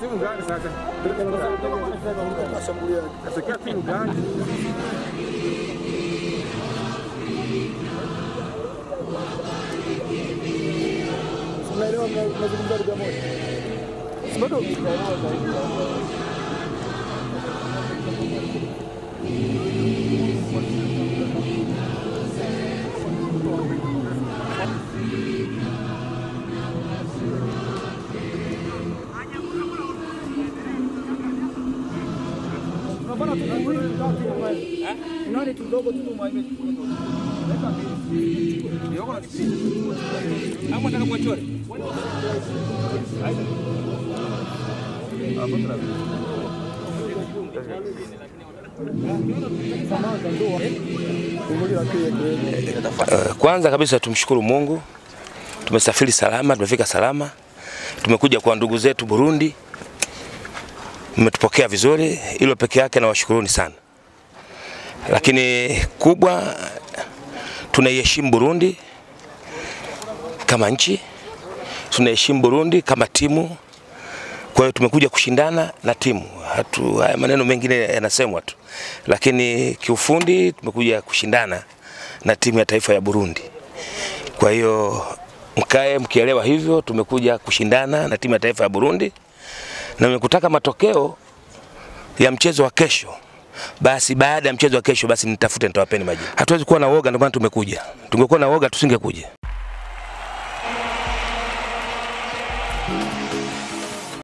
timu gani sasa? Natokea timu gani? Unaelewa mnazungumza lugha moja. Bado Nani kidogo tu mwaime. Hapo nataka kuwachore. Uh, Kwanza kabisa tumshukuru Mungu, tumesafiri salama, tumefika salama, tumekuja kwa ndugu zetu Burundi, mmetupokea vizuri, hilo peke yake nawashukuruni sana. Lakini kubwa, tunaiheshimu Burundi kama nchi, tunaheshimu Burundi kama timu. Kwa hiyo tumekuja kushindana na timu. Hatu, haya maneno mengine yanasemwa tu, lakini kiufundi tumekuja kushindana na timu ya taifa ya Burundi. Kwa hiyo mkae mkielewa hivyo, tumekuja kushindana na timu ya taifa ya Burundi na nimekutaka matokeo ya mchezo wa kesho. Basi baada ya mchezo wa kesho, basi nitafute, nitawapeni majibu. Hatuwezi kuwa na woga, ndio maana tumekuja. Tungekuwa na woga tusingekuja.